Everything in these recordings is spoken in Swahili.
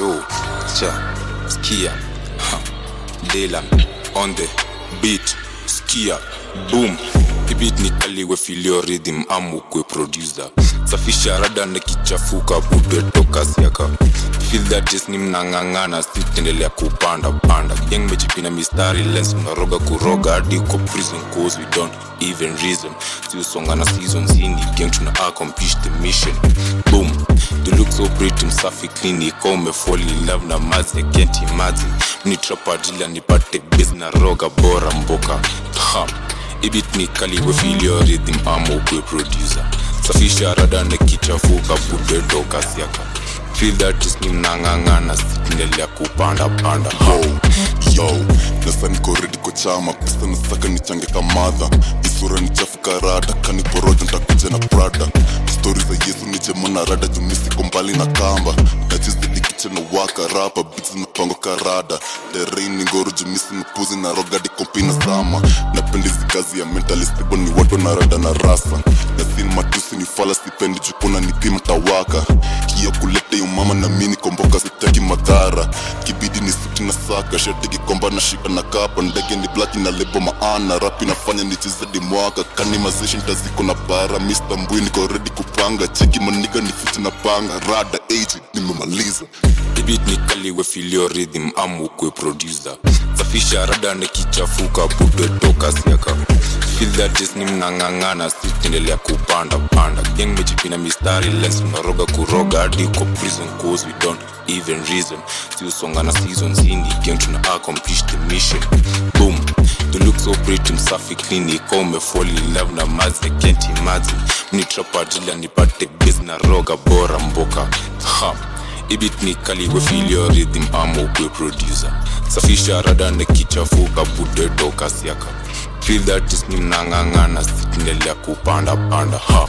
Joe, cha, skia, ha, Dylan, on the beat, skia, boom. Ibit ni kaliwe filio rhythm amu kwe producer safisha rada nikichafuka bude toka siaka feel that is ni mnang'ang'ana sitendelea kupanda panda yang mejipina mistari lens mnaroga kuroga hadi uko prison cause we don't even reason siusonga na seasons hini gang tuna accomplish the mission boom you look so pretty msafi clinic umefall in love na mazi I can't imagine mni trapa dila nipate base na roga bora mboka ha ibit ni kaliwe filio rhythm ama ukwe producer safisha rada nikichafuka bude toka siaka feel that is ni mnang'ang'ana sitindelea kupanda panda ha. yo yo nasa niko redi kwa chama pesa nasaka nichange kamadha isura nichafuka rada kaniporoja ntakuja na prada stori za yesu nijemana rada jumisiko mbali na kamba nachizidikiche na waka rapa bits napango karada derein ni ngoro jumisi mpuzi na rogadi kompina sama napendizi kazi ya mentalistibo ni watu na rada na rasa nasin matusi ni fala sipendi jukuna nipima tawaka hiyo kulete umama na mini komboka sitaki madhara kibidi ni suti na saka shati kikomba na shika na kapa ndege ni blaki na lebo maana rapi nafanya nichezedi mwaka kani mazishi ntaziko na bara Mr. mbui niko ready kupanga cheki maniga ni fiti na panga rada age nimemaliza ibit ni kaliwe filio rhythm amu kwe producer safisha rada nikichafuka bude toka siaka feel that is ni mnang'ang'ana sitendelea kupanda panda gang mejipina mistari lens mnaroga kuroga hadi uko prison cause we don't even reason siusonga na seasons hini gang tuna accomplish the mission boom you look so pretty msafi clinic umefall in love na mazi I can't imagine mni trapa dila nipate base na roga bora mboka ha ibit ni kaliwe filio rhythm ama ukwe producer safisha rada nikichafuka bude toka siaka feel that is ni mnang'ang'ana sitindelea kupanda panda ha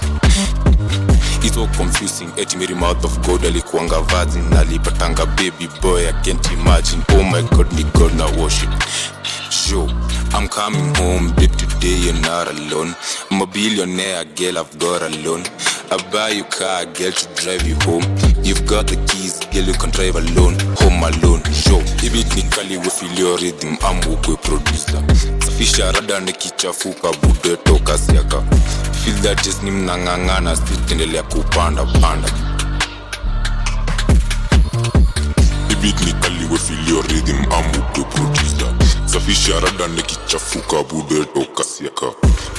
It's so confusing eti Mary mouth of god alikuanga virgin alipatanga baby boy i can't imagine oh my god ni god na worship Yo, I'm coming home, babe. Today you're not alone. I'm a billionaire, girl. I've got a loan. I buy you car, girl, to drive you home. You've got the keys, girl. You can drive alone. Home alone. Yo, ibit ni kali we feel your rhythm. I'm ukwe producer. Safisha rada nikichafuka, bude toka siaka. Feel that is ni mnang'ang'ana, sitendelea kupanda panda. beat ni kaliwe filio rhythm amu kwe producer safisha rada nikichafuka bude toka siaka